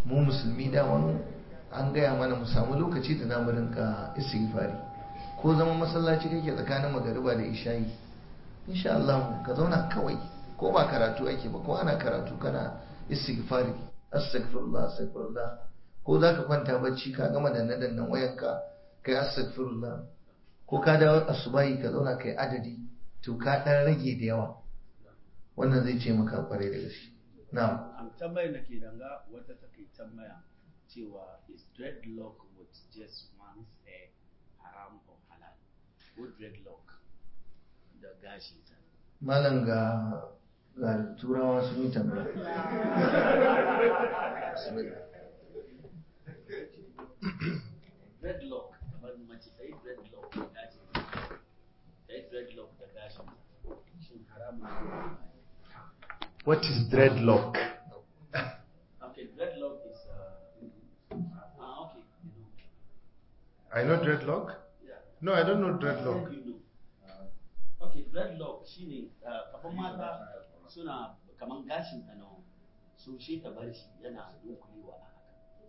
mu musulmi daman an gaya mana mu samu lokaci da zamu rinka istighfari ko zama masallaci kake tsakanin magariba da isha'i insha Allah ka zauna kawai ko ba karatu ake ba ko ana karatu kana istighfari astaghfirullah astaghfirullah ko zaka kwanta bacci ka gama danne dannan wayanka kai astaghfirullah ko ka dawo asubahi ka zauna kai adadi to ka dan rage da yawa wannan zai ce maka kwarai da gaske na'am Am tambayar da ke danga wata take tambaya cewa is dreadlock with just one's hair haram or halal? Ko dreadlock da gashi ta. malam ga ga turawa sun yi tambaya Bismillah. Dreadlock kamar mace ta yi dreadlock da gashi ta yi dreadlock da gashi shin haram ne ko halal? What is dreadlock? Okay, dreadlock is uh, ah okay, you know. I know dreadlock. Yeah. No, I don't know dreadlock. You know. Okay, dreadlock shine uh, kafin mata suna kaman gashin ta nawa so shi ta bar shi yana dunkulewa a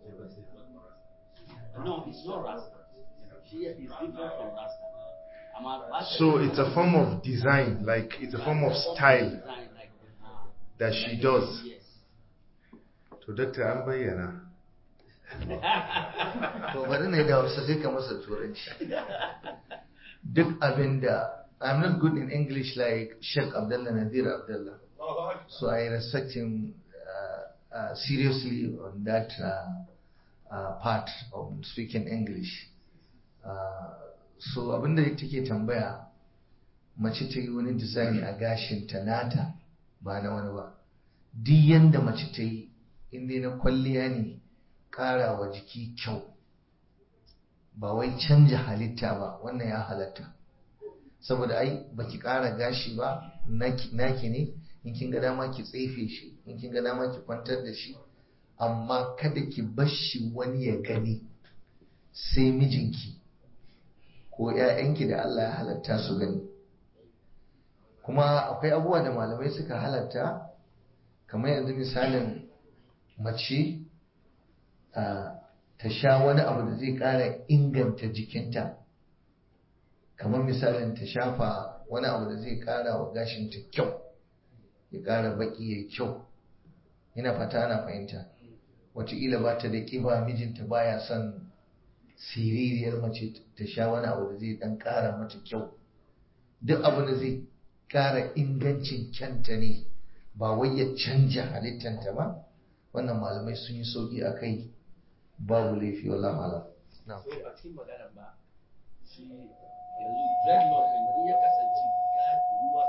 haka. No, it's not rasta. She is different from rasta. Amma ba ta- So it's a form of design, like it's a form of style Design like, uh, that she does. Yes. To Dr. an bayyana. to bari ne da hausa sai ka masa turanci duk abin da I'm not good in English like Sheikh Abdullah Nadir Abdullah so I respect him uh, uh, seriously on that uh, uh, part of speaking English uh, so abinda take tambaya mace ta yi wani design a gashin ta nata ba na wani ba duk yanda mace ta yi inda na kwalliya ne ƙara wa jiki kyau ba wai canja halitta ba wannan ya halatta saboda ai baki ƙara gashi ba naki naki ne in kin ga dama ki tsefe shi in kin ga dama ki kwantar da shi amma kada ki bar shi wani ya gani sai mijinki ko 'ya'yanki da Allah ya halatta su gani kuma akwai abubuwa da malamai suka halatta kamar yanzu misalin mace a ta sha wani abu da zai ƙara inganta jikinta kamar misalin ta shafa wani abu da zai ƙara wa gashinta kyau ya ƙara baƙi ya kyau ina fata ana fahimta wataƙila ba ta da ƙiba mijinta baya son siririyar mace ta sha wani abu da zai ɗan ƙara mata kyau duk abu da zai ƙara ingancin kyanta ne ba wai ya canja halittanta ba wannan malamai sun yi sauƙi a kai babu laifi wallahu alam na'am So a cikin maganar ba shi yanzu dreadlock in ya kasance ga ruwa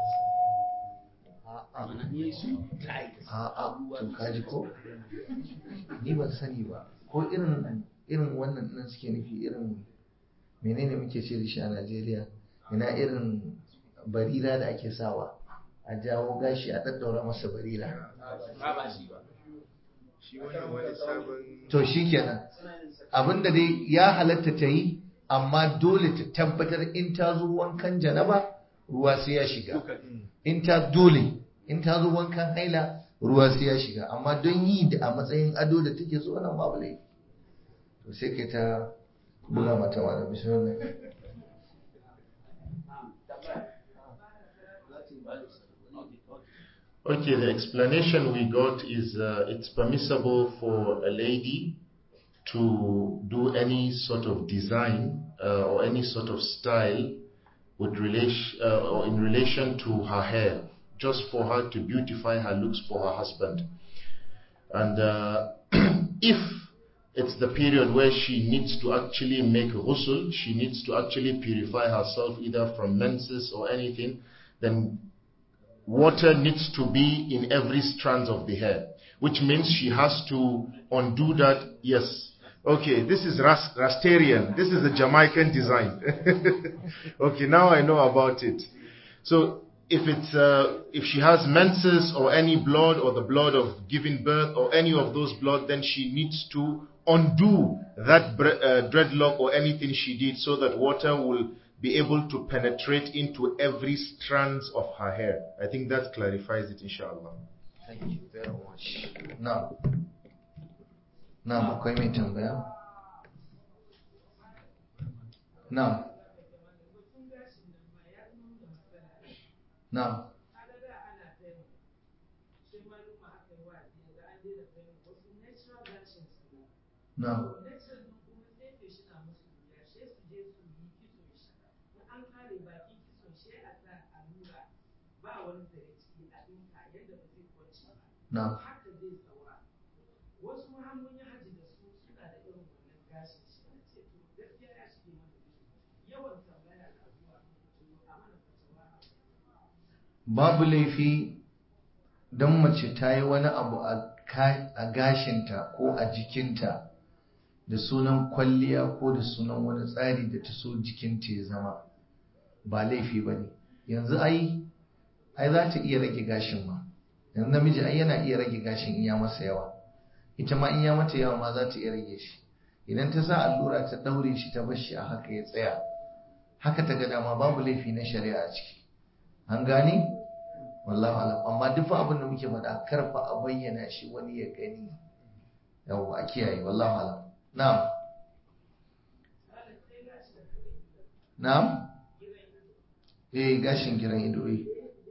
a'a mana in su tight a'a ruwa to kaji ko ni ban sani ba ko irin irin wannan nan suke nufi irin menene muke ce da shi a Najeriya ina irin barira da ake sawa a jawo gashi a daddaura masa barira ba ba shi ba Shi wannan wani sabon to shikenan abinda dai ya halatta ta yi amma dole ta tabbatar in ta zo wankan janaba ruwa sai ya shiga in ta dole in ta zo wankan haila ruwa sai ya shiga amma don yi da a matsayin ado da take so wannan babu laifi to sai kai ta buga mata wa da bismillah Okay, the explanation we got is uh, it's permissible for a lady to do any sort of design uh, or any sort of style with relation uh, or in relation to her hair, just for her to beautify her looks for her husband. And uh, if it's the period where she needs to actually make ghusl, she needs to actually purify herself either from menses or anything, then water needs to be in every strand of the hair, which means she has to undo that. Yes. Okay, this is Ras- Rastarian. This is a Jamaican design. okay, now I know about it. So if it's uh, if she has menses or any blood or the blood of giving birth or any of those blood, then she needs to undo that bre- uh, dreadlock or anything she did so that water will be able to penetrate into every strands of her hair. I think that clarifies it, inshallah. thank you very much now na akwai mai tambaya na na na na wasu hanyoyin haji da su suna da irin wannan gashin shi na ce to gaskiya ya shige mana yawan tambaya na zuwa a mana fatawa babu laifi don mace ta yi wani abu a gashinta ko a jikinta da sunan kwalliya ko da sunan wani tsari da ta so jikinta ya zama ba laifi ba ne yanzu ai ai za ta iya rage gashin ma yanzu namiji ai yana iya rage gashin in ya masa yawa ita ma in ya mata yawa ma za ta iya rage shi idan ta sa allura ta daure shi ta bar shi a haka ya tsaya haka ta ga dama babu laifi na shari'a a ciki an gane wallahu alam amma duk abin da muke faɗa karfa a bayyana shi wani ya gani yawa a kiyaye wallahu alam na'am na'am eh gashin giran ido eh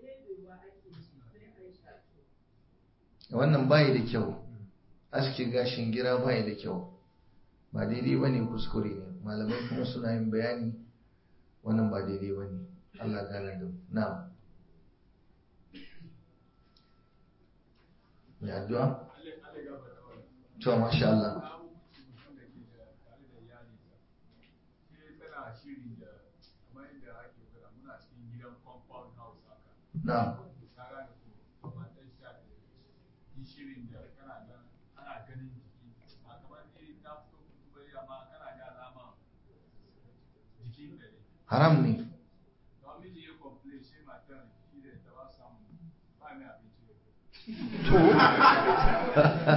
wannan bayi da kyau aske gashin gira bayi da kyau ba daidai ba ne kuskure ne malamai kuma suna yin bayani wannan ba daidai ba ne allah gane da na mai addu'a? to masha Allah na shirin da kana nan ana ganin jiki ba kamar ni na fito kutu bai amma kana da alama jikin da ne haram ne don miji ya complain shi matan shi da ta ba samu ba mai abinci da to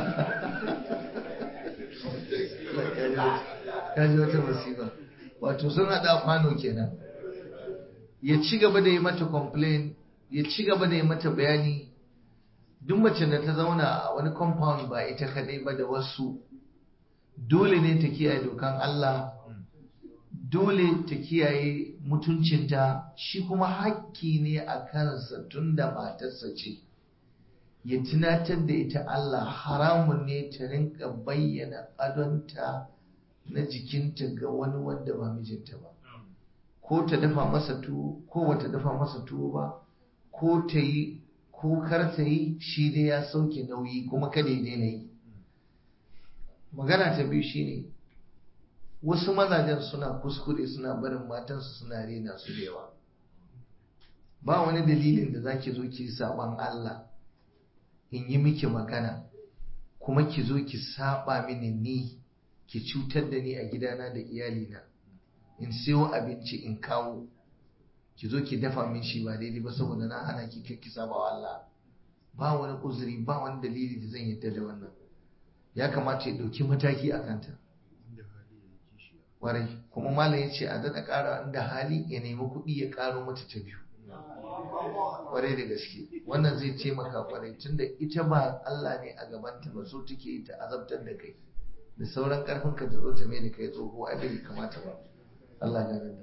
kaji wata masifa wato sun haɗa kwano kenan ya ci gaba da yi mata complain ya ci gaba da yi mata bayani duk mace da ta zauna a wani compound ba ita kadai ba da wasu dole ne ta kiyaye dokan Allah dole ta kiyaye mutuncinta shi kuma hakki ne a kansa tun da matarsa ce ya tunatar da ita Allah haramun ne ta rinka bayyana adonta na jikinta ga wani wanda ba mijinta ba ko ta dafa masa tuwo ko wata dafa masa tuwo ba ko ta yi ko kar ta yi shi dai ya sauke nauyi kuma kada ya daina yi magana ta biyu shine wasu mazajen suna kuskure suna barin matansu suna rena su da yawa ba wani dalilin da zaki zo ki saban Allah in yi miki magana kuma ki zo ki saba mini ni ki cutar da ni a gidana da iyalina in siyo abinci in kawo ki zo ki dafa min shi ba daidai ba saboda na hana ki ki saba wa Allah ba wani uzuri ba wani dalili da zan yadda da wannan ya kamata ya ɗauki mataki a kanta warai kuma malam ya ce a daɗa ƙara inda hali ya nemi kuɗi ya ƙaro mata ta biyu kwarai da gaske wannan zai taimaka kwarai tunda ita ba Allah ne a gabanta ba so take ta azabtar da kai da sauran karfin ka ta zo ta mai da kai tsoho ai bai kamata ba Allah ya gani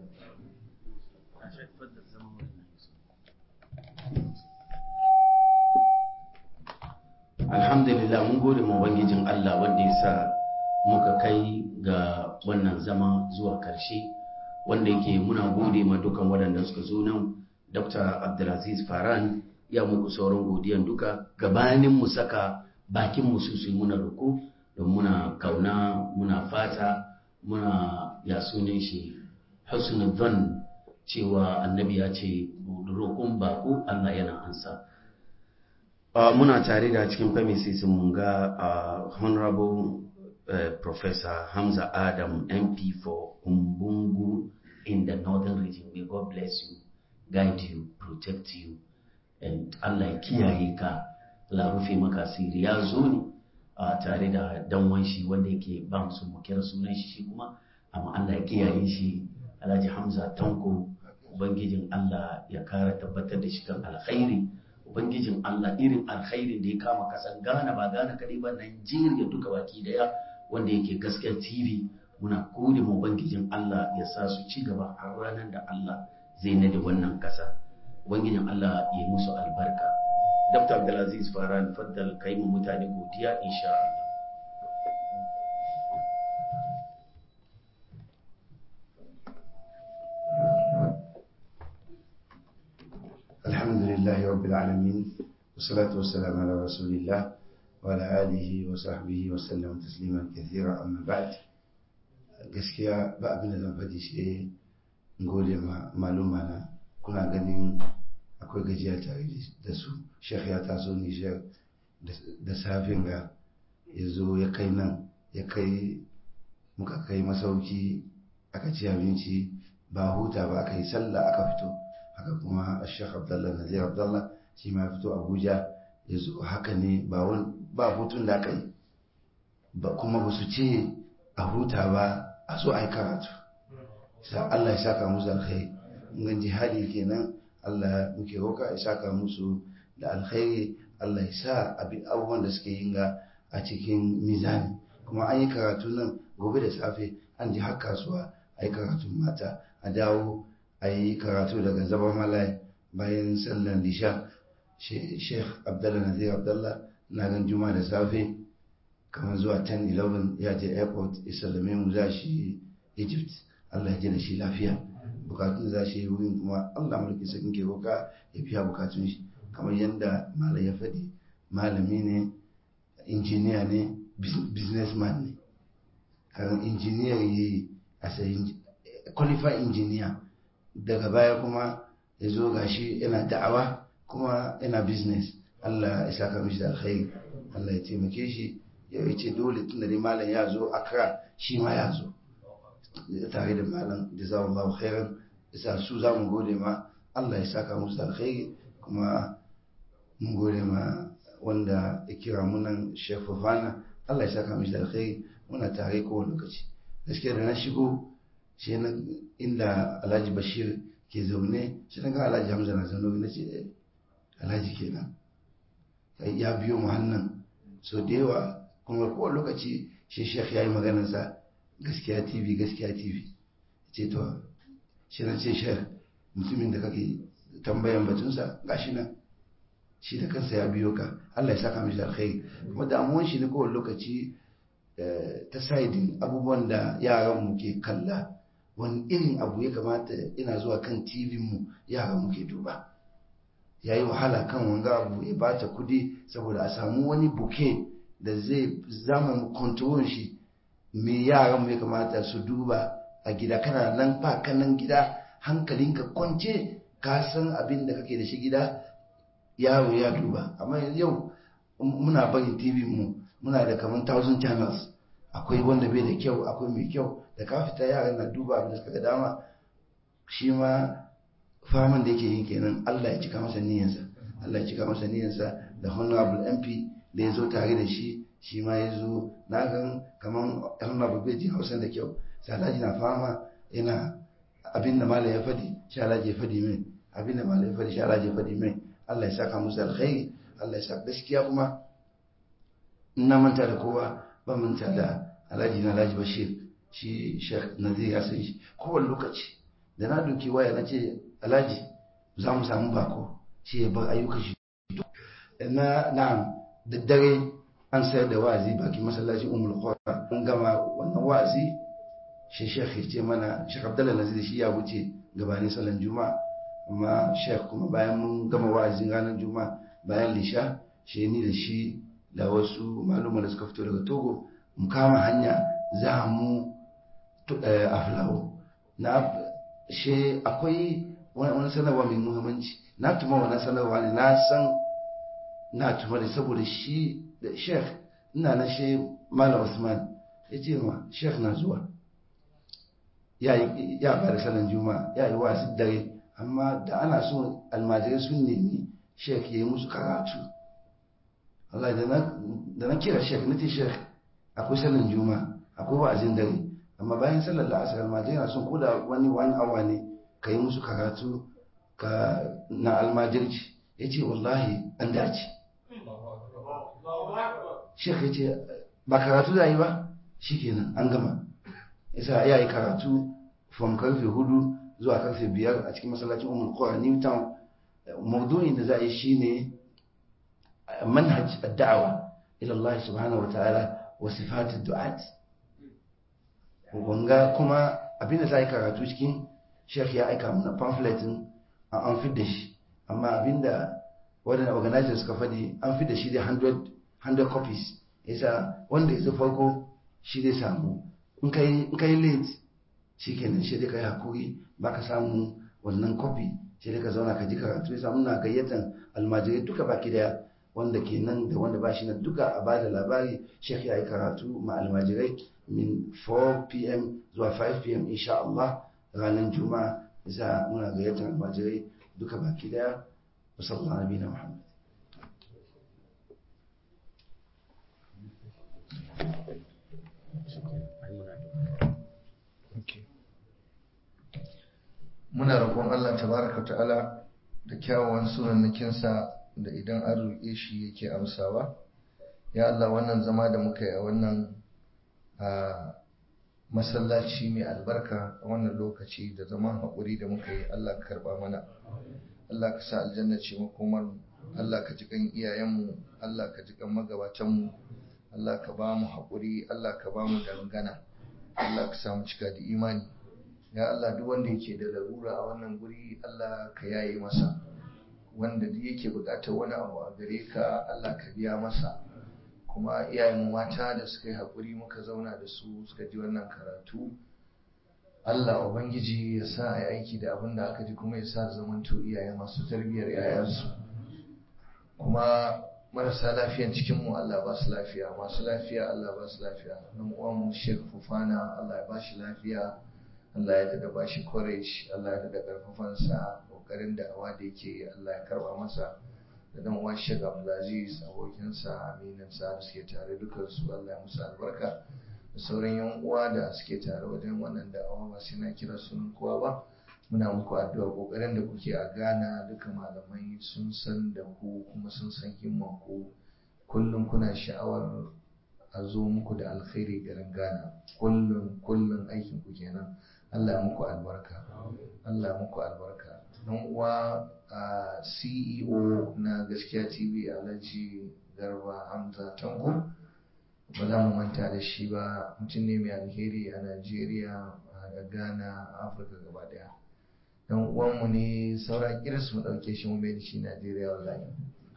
alhamdulillah mun gode ma ubangijin Allah wanda ya sa muka kai ga wannan zama zuwa karshe wanda yake muna gode ma dukan waɗanda suka zo nan Dr. Abdulaziz Faran ya muku sauran godiyan duka gabanin mu saka bakin mu su muna roko don muna kauna muna fata muna ya sunan shi husnul dhann cewa annabi ya ce roƙon bako Allah yana ansa Uh, muna tare da cikin premises mun ga uh, honorable uh, professor Hamza Adam MP for Umbungu in the northern region may God bless you guide you protect you and Allah ya kiyaye ka Allah rufe maka asiri ya zo ne uh, tare da danwan shi wanda yake ba su mu kira sunan shi shi kuma amma Allah ya kiyaye shi Alhaji Hamza Tanko ubangijin Allah ya kara tabbatar da shi kan alkhairi ubangijin Allah irin alkhairin da ya kama kasan Ghana ba Ghana kadai ba Najeriya duka baki daya wanda yake gaskiyar tv muna gode ma ubangijin Allah ya sa su ci gaba har ranar da Allah zai nade wannan kasa ubangijin Allah ya musu albarka Dr. Abdulaziz Faran faddal kai mu mutane godiya insha Allah الحمد لله رب العالمين والصلاة والسلام على رسول الله وعلى آله وصحبه وسلم تسليما كثيرا أما بعد gaskiya ba abin da zan faɗi shi gode ma maluma na kuna ganin akwai gajiya tare da su shekh ya taso nijar da safin ga ya zo ya kai nan ya kai muka kai masauki aka ci abinci ba huta ba aka yi sallah aka fito haka kuma shekh abdallah nazir abdallah shi ma fito abuja ya zo haka ne ba hutun da aka yi ba kuma ba su ce a huta ba a so a yi karatu sa Allah ya saka musu alkhairi ngan jihadi kenan Allah muke roka ya saka musu da alkhairi Allah ya sa abin abubuwan da suke yin ga a cikin mizani kuma an yi karatu nan gobe da safe an ji har kasuwa a yi karatun mata a dawo a yi karatu daga zaba malai bayan sallan lisha sheikh abdallah nazir abdallah na gan juma da safe kamar zuwa 10-11 ya je airport isalame mu za shi egypt allah ya ji da shi lafiya bukatun za shi wurin kuma allah mulki sakin ke roka ya biya bukatun shi kamar yadda malam ya faɗi malami ne injiniya ne businessman ne karan injiniyar yi a sayin qualified engineer daga baya kuma ya zo gashi yana da'awa kuma yana business allah ya saka mishi da alkhairi allah ya taimake shi ya ce dole tun da malam ya zo akra shi ma ya zo tare da malam da za Allah khairan isa su za mu gode ma Allah ya saka musu alkhairi kuma mun gode ma wanda ya kira munan Sheikh Fofana Allah ya saka mishi alkhairi muna tare kowane lokaci gaskiya da na shigo shi na inda Alhaji Bashir ke zaune shi na ga Alhaji Hamza na zaune na ce Alhaji kenan ya biyo mu hannan so da yawa kuma kowane lokaci shi shek ya yi maganarsa gaskiya tv gaskiya tv ce to shi na ce shek mutumin da kake tambayan batunsa gashi nan shi da kansa ya biyo ka allah ya saka mishi alkhairi kuma damuwan shi ne kowane lokaci ta saidin abubuwan da yaran mu ke kalla wani irin abu ya kamata ina zuwa kan tv mu yaran mu ke duba ya yi wahala kan wanga abu ya bata kudi saboda a samu wani buke da zai zama kontrolin shi me yaran mu ya kamata su duba a gida kana nan ba kanan gida hankalinka kwance ka san abin da kake da shi gida yaro ya duba amma yau muna barin tv mu muna da kamar 1000 channels akwai wanda bai da kyau akwai mai kyau da ka fita yaran na duba abin da suka ga dama shi ma faman da yake yin kenan Allah ya cika masa niyyarsa Allah ya cika masa niyyarsa da honorable MP da ya zo tare da shi shi ma ya zo na gan kamar honorable bai ji hausa da kyau sai Alhaji na fama yana abin da malam ya fadi shi Alhaji ya fadi min abin da malam ya fadi shi Alhaji ya fadi min Allah ya saka musu alkhairi Allah ya saka gaskiya kuma na manta da kowa ba manta da Alhaji na Alhaji Bashir shi Sheikh Nazir ya san shi kowane lokaci da na doki waya na ce alhaji za mu samu bako shi ya bar ayyukan shi na na'am da dare an sayar da wa'azi baki masallacin umul qura an gama wannan wa'azi shi shekh ya ce mana shekh abdullahi nazir shi ya wuce gabanin sallan juma'a amma shekh kuma bayan mun gama wa'azin ranar juma'a bayan lisha shi ni da shi da wasu maluma da suka fito daga togo mu kama hanya za mu a fulawo na she akwai wani sanarwa mai muhimmanci na tuma wani sanarwa ne na san na tuma da saboda shi da sheikh ina na she malam usman ya ce ma sheikh na zuwa ya bada sanar juma'a ya yi wasu dare amma da ana so almajirai sun nemi sheikh ya yi musu karatu Allah da na kira sheikh na ce sheikh akwai sanar juma'a akwai wa'azin dare amma bayan sallar la'asar almajirai na son koda wani wani awa ne ka yi musu karatu ka na almajirci ya ce wallahi an dace shek ya ce ba karatu da yi ba shikenan an gama isa ya yi karatu from karfe hudu zuwa karfe biyar a cikin masallacin umar kora new town maudu'in da za a yi shine manhaj da'awa ila Allah subhanahu wa ta'ala wa sifatid du'at wanga kuma abinda za a yi karatu cikin shekh ya aika mana pamphletin an fi da shi amma abinda waɗanda organizers suka faɗi an fi da shi da 100 copies yasa wanda ya farko shi zai samu in ka yi late shi kenan shi dai ka yi hakuri ba ka samu wannan copy shi dai ka zauna ka ji karatu yasa muna gayyatan almajirai duka baki daya wanda ke nan da wanda ba shi nan duka a bada labari shekh ya yi karatu ma almajirai min 4 pm zuwa 5 pm insha Allah ranar juma'a yasa muna gayyatan almajirai duka baki daya wasallallahu alaihi na muhammad muna roƙon Allah tabaraka ta'ala da kyawawan sunannakinsa da idan an roƙe shi yake amsawa ya Allah wannan zama da muka yi a wannan masallaci mai albarka a wannan lokaci da zaman haƙuri da muka yi Allah ka karɓa mana Allah ka sa aljanna ce makomar Allah ka ji kan iyayenmu Allah ka ji kan magabatanmu Allah ka ba mu haƙuri Allah ka ba mu dangana Allah ka sa mu cika da imani ya Allah duk wanda yake da larura a wannan guri Allah ka yaye masa wanda duk yake buƙatar wani abu a gare ka Allah ka biya masa kuma iyayen mata da suka yi haƙuri muka zauna da su suka ji wannan karatu Allah Ubangiji ya sa a yi aiki da abin da aka ji kuma ya sa zamanto iyaye masu tarbiyyar yayansu kuma marasa lafiyan cikinmu Allah ba su lafiya masu lafiya Allah ba su lafiya nan uwanmu Sheikh Fufana Allah ya ba shi lafiya Allah ya dada ba shi courage Allah ya dada karfafansa kokarin da awa da yake Allah ya karba masa da dan uwan Sheikh Abdulaziz abokinsa aminansa da suke tare dukansu Allah ya musu albarka da sauran yan uwa da suke tare wajen wannan da'awa ba sai na kira sunan kowa ba muna muku addu'a kokarin da kuke a Ghana duka malamai sun san da ku kuma sun san himman ku kullum kuna sha'awar a zo muku da alkhairi garin Ghana kullum kullum aikin ku kenan Allah muku albarka Allah muku albarka dan uwa a CEO na gaskiya TV Alhaji Garba Hamza Tanko ba za mu manta da shi ba mutum ne mai alheri a Najeriya da Ghana Afirka gaba daya dan uwanmu ne saura kiris mu dauke shi mu mai da shi Najeriya wallahi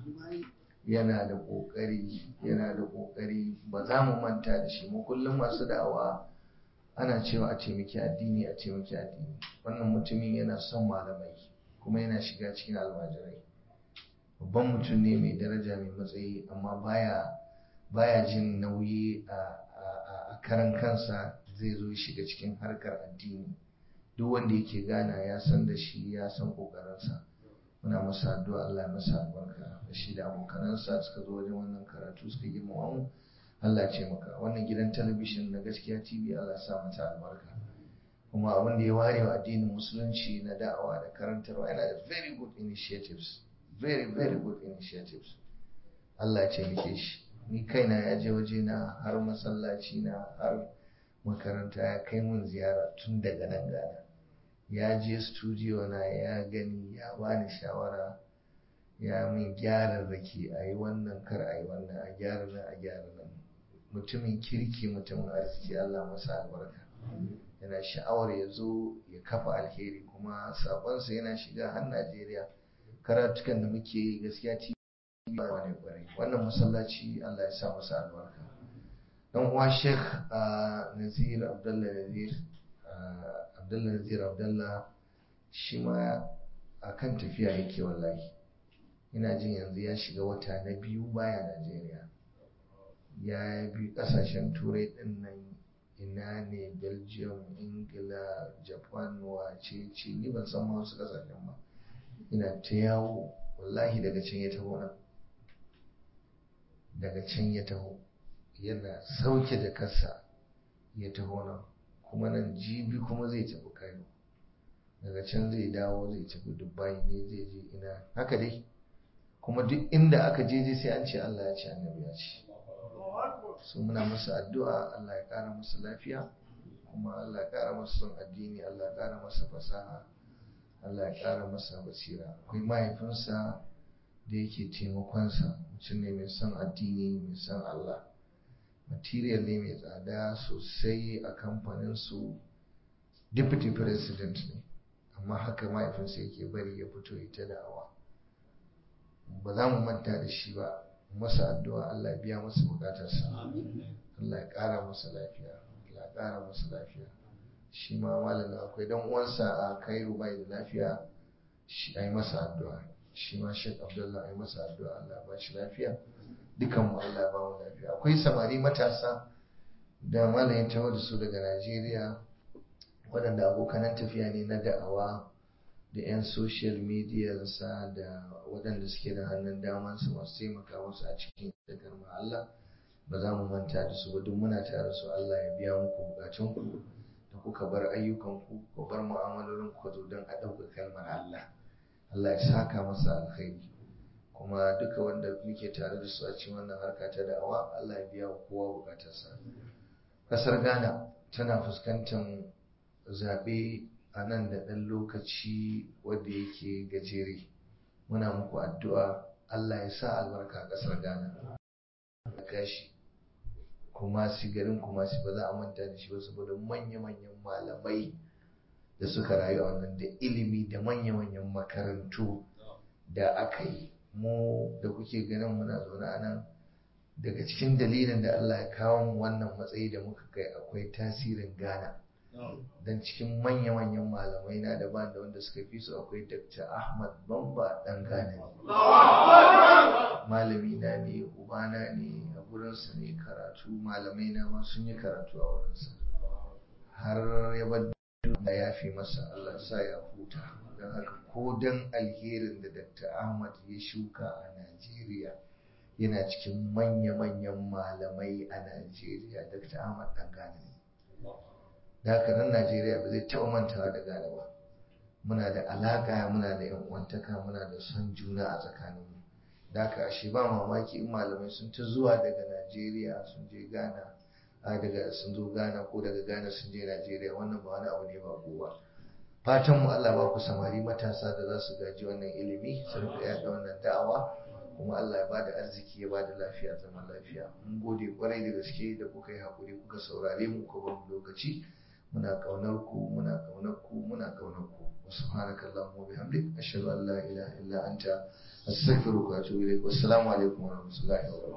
yana da kokari yana da kokari ba za mu manta da shi mu kullum masu da'awa ana cewa a taimaki addini a taimaki addini wannan mutumin yana son malamai kuma yana shiga cikin almajirai babban mutum ne mai daraja mai matsayi amma baya baya jin nauyi a karan kansa zai zo shiga cikin harkar addini duk wanda yake gana ya san da shi ya san kokarinsa muna masa addu'a Allah ya masa albarka da shi da abokanansa suka zo wajen wannan karatu suka girmama mu Allah ya ce maka wannan gidan talabishin na gaskiya TV Allah ya sa mata albarka kuma abin da ya ware wa addinin musulunci na da'awa da karantarwa yana da very good initiatives very very good initiatives Allah ya taimake shi ni kaina ya je waje na har masallaci na har makaranta ya kai mun ziyara tun daga nan gana ya je studio na ya gani ya bani shawara ya min gyara rake a yi wannan kar a yi wannan a gyara nan a gyara nan mutumin kirki mutumin arziki Allah masa albarka yana sha'awar ya zo ya kafa alheri kuma sabonsa yana shiga har Najeriya karatukan da muke yi gaskiya ci ba ne kwarai wannan masallaci Allah ya sa masa albarka dan uwa Sheikh Nazir Abdullah Nazir Abdullah Nazir Abdullah shi ma akan tafiya yake wallahi ina jin yanzu ya shiga wata na biyu baya Najeriya ya bi kasashen turai din nan ina ne Belgium Ingila Japan wace ce ni ban san ma wasu kasashen ba ina ta yawo wallahi daga can ya taho nan daga can ya taho yana sauke da kasa ya taho nan kuma nan jibi kuma zai tafi kayo daga can zai dawo zai tafi dubai ne zai je ina haka dai kuma duk inda aka je je sai an ce Allah ya ce annabi ya ce so muna masa addu'a Allah ya ƙara masa lafiya kuma Allah ya ƙara masa son addini Allah ya ƙara masa fasaha Allah ya ƙara masa basira akwai mahaifinsa da yake taimakonsa mutum ne mai son addini mai son Allah material ne mai tsada sosai a kamfanin su deputy president ne amma haka mahaifinsa yake bari ya fito ita da'awa ba za mu manta da shi ba masa addu'a Allah ya biya masa bukatarsa Allah ya ƙara masa lafiya Allah ya ƙara masa lafiya shi ma malamin akwai dan uwansa a Cairo bai da lafiya shi ai masa addu'a shi ma Sheikh Abdullah ai masa addu'a Allah ya ba shi lafiya dukan mu Allah ya ba mu lafiya akwai samari matasa da malamin tawo da su daga Najeriya waɗanda abokanan tafiya ne na da'awa da 'yan social media sa da waɗanda suke da hannun damansu masu taimaka musu a cikin dagar Allah ba za mu manta da su ba duk muna tare su Allah ya biya muku bukatunku da kuka bar ayyukanku ku bar mu'amalolin ku zo don a ɗauka kalmar Allah Allah ya saka masa alkhairi kuma duka wanda muke tare da su a cikin wannan harka ta da'awa Allah ya biya wa kowa bukatarsa kasar Ghana tana fuskantar zaɓe a nan da ɗan lokaci wanda yake gajere muna muku addu'a Allah ya sa albarka a ƙasar Ghana da gashi kuma si garin kuma si ba za a manta da shi ba saboda manya-manyan malamai da suka rayu a wannan da ilimi da manya-manyan makarantu da aka yi mu da kuke ganin muna zaune a nan daga cikin dalilin da Allah ya kawo mu wannan matsayi da muka kai akwai tasirin Ghana. don cikin manya-manyan malamai na daban da wanda suka fi su akwai Dr. Ahmad Bamba dan Ghana malami na ne ubana ne a gurinsa ne karatu malamai na ma sun yi karatu a wurinsa har ya bar da ya fi masa Allah sa ya huta don haka ko don alherin da Dr. Ahmad ya shuka a Najeriya yana cikin manya-manyan malamai a Najeriya Dr. Ahmad dan Ghana ne da haka nan Najeriya ba zai taɓa mantawa da Ghana ba muna da alaƙa muna da yan uwantaka muna da son juna a tsakaninmu da haka ashe ba mamaki in malamai sun ta zuwa daga Najeriya sun je Ghana a daga sun zo Ghana ko daga Ghana sun je Najeriya wannan ba wani abu ne ba kowa fatan mu Allah ba ku samari matasa da za su gaji wannan ilimi su rika yaɗa wannan da'awa kuma Allah ya bada arziki ya bada lafiya zaman lafiya mun gode kwarai da gaske da kuka yi hakuri kuka saurare mu ko ba mu lokaci muna kaunar ku muna kaunar ku muna kaunar ku subhanaka allahumma wa bihamdik ashhadu an la ilaha illa anta astaghfiruka wa atubu ilaik wassalamu alaikum wa rahmatullahi wa barakatuh